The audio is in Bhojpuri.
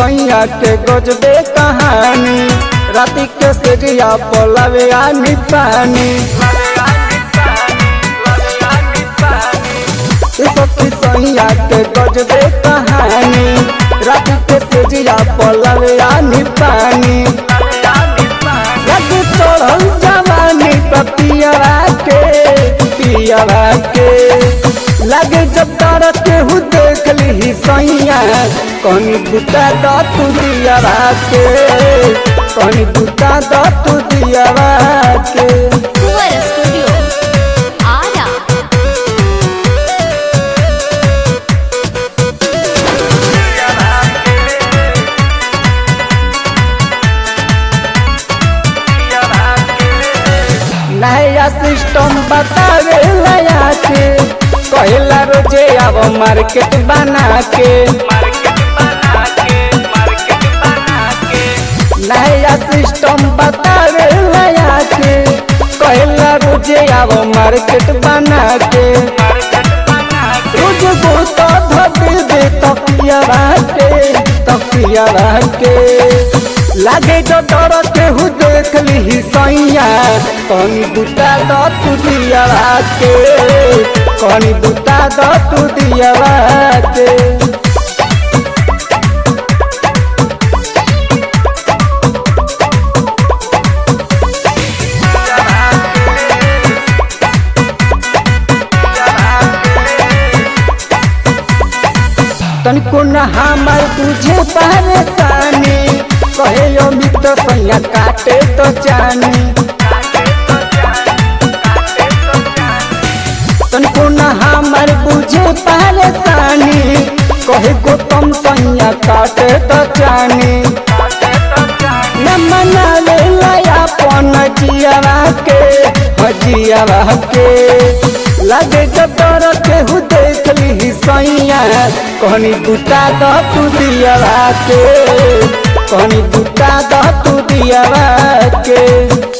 सैया के गजबे कहानी राति के सेरिया पलवे आनी पानी ए सखी सैया के गजबे कहानी राति के सेरिया पलवे आनी पानी लगे चढ़ल जवानी पियरा के पियरा के लगे जब तारा केहू देख ली सैया कनी बुता द तू दियरा के कनी बुता द तू दियरा के Fuera Studio. Ara. नया सिस्टम बतावे लया के कहला रोजे अब मार्केट बना के नया सिस्टम बतावे लया के कहला रोजे अब मार्केट बना के रोज गोता धबे दे तकिया के तकिया के लागे जो डर केहू देख ली सैया कनी बुता द तू दिया के कनी बुता द तू दिया के तनिको न हमर तुझे परेशानी कहे अमित सैया काटे तो जानी तनिको न हमर बुझे परेशानी कहे गौतम सैया काटे तो जानी न मना ले लाया पन जियावा के हजियावा के लगे जब डर केहू देख ली सैया कहनी बुता द तू दियावा के कहनी बुता द तू दियावा के